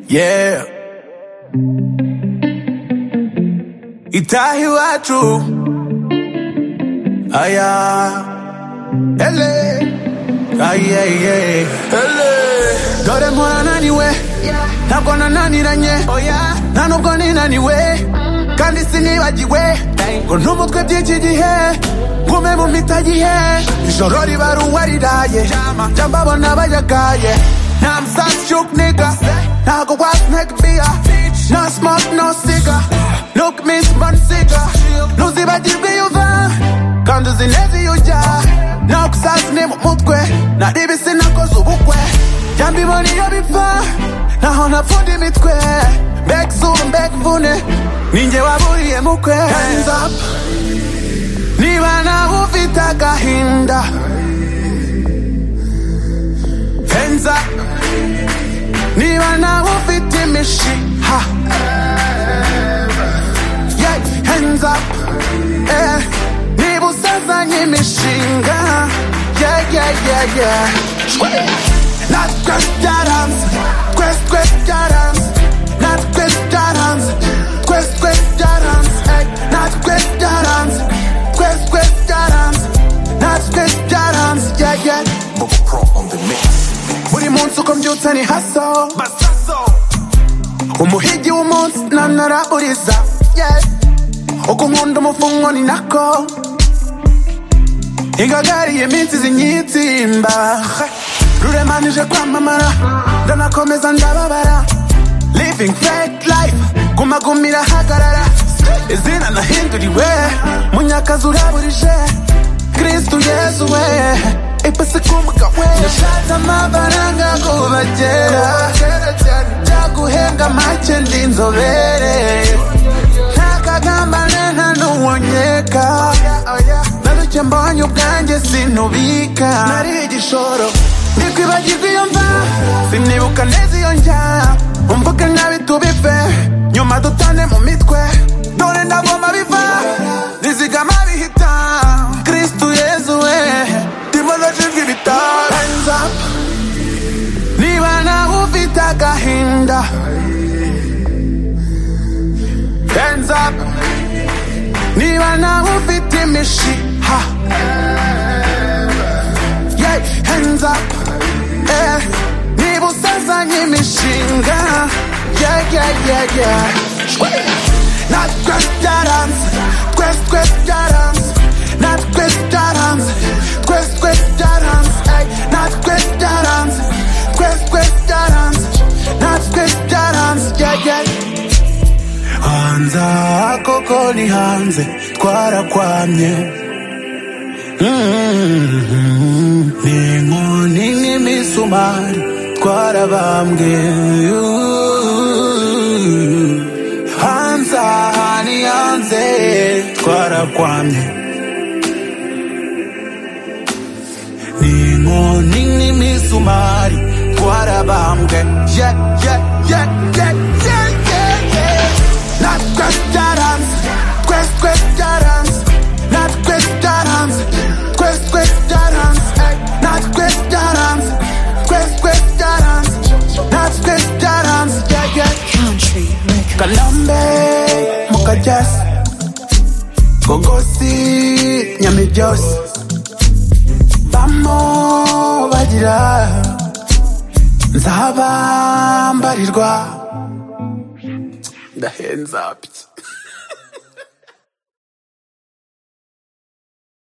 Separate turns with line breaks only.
Yeah. Itaha iwacu aya ele aye ye ele dore mpora naniwe ntabwo nananiranye nta nubwo ninaniwe kandi sinibagiwe ngo n'umutwe by'iki gihe ngume mu mitagihe ijoro riba ruwariraye jya mbabona bayagaye Now I'm such joke nigga. Now I go walk neck beer. No smoke, no cigar. Look, Miss Monsiga. Lose the body be over. Kando zinezi uja. Na kusas ni mutwe. Na dibi sina kozu bukwe. Jambi moni ya bifa. Na hona fundi mitwe. Back soon, back vune. Ninje waburiye mukwe. Hands up. Niba na ufita kahinda. Hands up. niba nawe ufite imishiha Yeah, hands up Eh, niba usazanye imishinga yeah, yeah, yeah, yeah. natwe byaranze twese twese byaranze natwe byaranze twese twese byaranze Eh, natwe byaranze twese twese byaranze natwe byaranze yeah, yeah. buri munsi uko mbyutse ni haso umuhigi w'umunsi nanaraburiza yeah. uko nkunda umufungo ni nako ingagariye iminsi zinyitsimba ruremanije kwamamara ndanakomeza ndababara living fake life gumagumira hagarara izina nahinduriwe munyakazi uraburije kristu yesu we ipasi kumuka we nashatse amafaranga kubagera byaguhenga make ndi inzobere ntakagambane nta n'uwonyeka naruke mbonye ubwanjye sinubika nari igishoro nikwibagirwa iyo mva sinibuka neza iyo njya umvuke nkabi tubive nyuma dutane mu mitwe dore ndagoma biva nizigama bihita kristu yezu we ndimo ndashinzwe ibitaro Hands up. niba nawe ufite agahinda Hands up. niba nawe ufite imishiha yeah, hands up. Eh, niba usazanye imishinga yeah, yeah, yeah, yeah. natwe byaranze twese twese byaranze natwe byaranze twese twese byaranze Ey, natwe byaranze twese twese byaranze natwe byaranze yeah, yeah. hanze aha koko ni hanze twarakwamye Mm, ni inkoni n'imisumari twarabambwe hanze aha ni hanze twarakwamye ni inkoni n'imisumari twarabambwe yeah, yeah, yeah, yeah, yeah, yeah, yeah. natwe byaranze twese twese byaranze natwe byaranze twese twese byaranze Ey, natwe byaranze twese twese byaranze natwe byaranze yeah, yeah.
Country Records.
kalambe mukajas gogosi nyamijos bamo bagira nzaba mbarirwa ndahenza bye